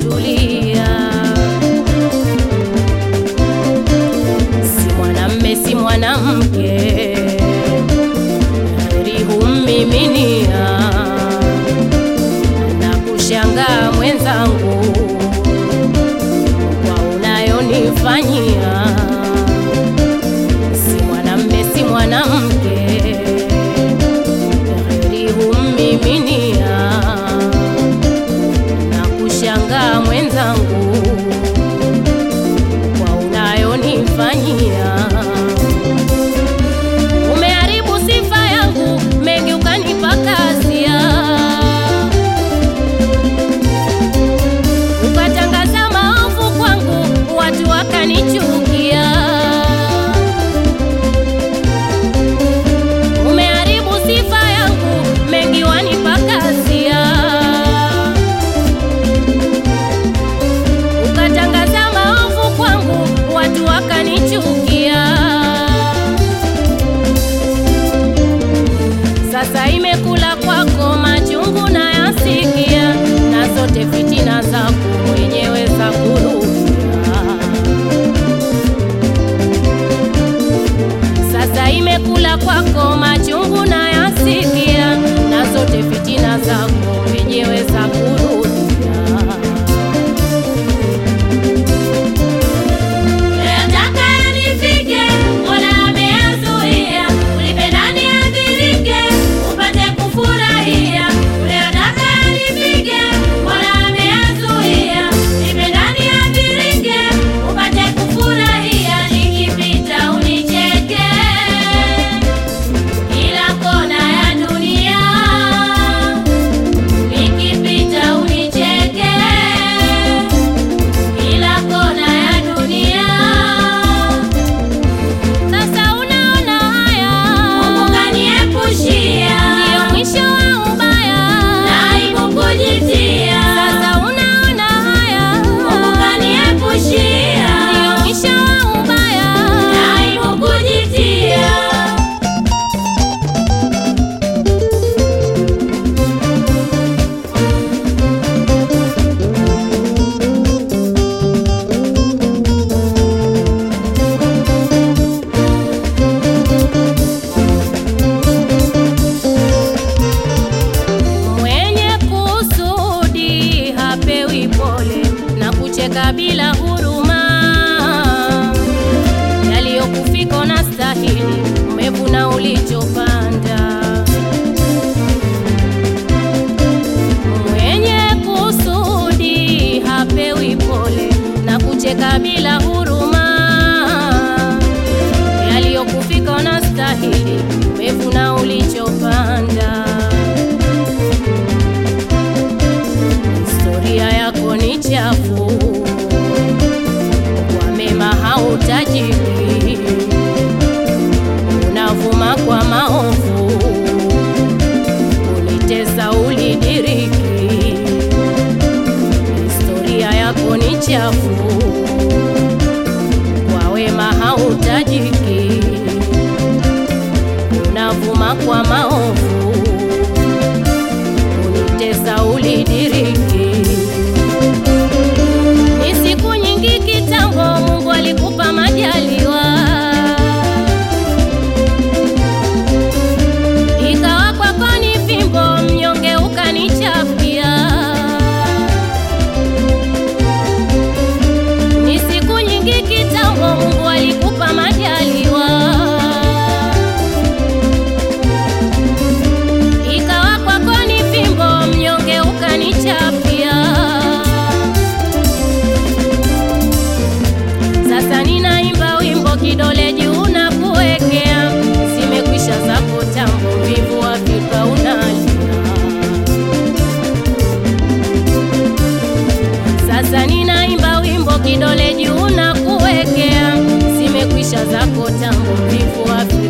kutulia. Si mwanamme si mwanamke, heri hummiminia na kushangaa mwenzangu kwa unayonifanyia. Si mwanamme si mwanamke, heri hummiminia na kushangaa mwenzangu kwa unayonifanyia. Umeharibu sifa yangu, mengi ukanipa kasia, ukatangaza maovu kwangu, watu wakanichukia. Umeharibu sifa yangu, mengi wanipa kasia, ukatangaza maovu kwangu, watu wakanichukia. Sasa imekula kwako machungu na yasikia, na zote fitina zako mwenyewe za kurudia. Sasa imekula kwako machungu na yasikia, na zote fitina zako mwenyewe za kurudia. Unayotaka yanifike, Mola ameyazuia. Ulipenda niadhirike, upate kufurahia. Unayotaka yanifike, Mola ameyazuia. Ulipenda niadhirike, upate kufurahia. Nikipita unicheke, kila kona ya dunia. Nikipita unicheke kila kona ya dunia. Sasa unaona haya, Mungu kaniepushia, ndio mwisho wa ubaya. na aibu kujitia. Sasa unaona haya, Mungu kaniepushia, ndio mwisho wa ubaya. na aibu kujitia. Mwenye kusudi hapewi pole na kucheka bila huruma. Yaliyokufika na stahili, umevuna ulichopanda. Mwenye kusudi hapewi pole na kucheka bila huruma. Yaliyokufika na stahili, umevuna ulichopanda. Historia yako ni chafu, kwa mema hautajiri, unavuma kwa maovu, unitesa ulidiriki. Historia yako ni chafu, kwa wema hautajiki, unavuma kwa maovu unitesa ulidiriki. Ni siku nyingi kitambo, Mungu alikupa majaliwa, ikawa kwako ni fimbo, mnyonge ukanichapia. Ni siku nyingi kitambo, Mungu alikupa majaliwa ikawa kwako ni fimbo, mnyonge ukanichapia. Sasa ninaimba wimbo kidole juu na kuwekea, zimekwisha zako tambo, vivu wa fikra unalia. Sasa ninaimba wimbo kidole juu na kuwekea, zimekwisha zako tambo, vivu wa fikra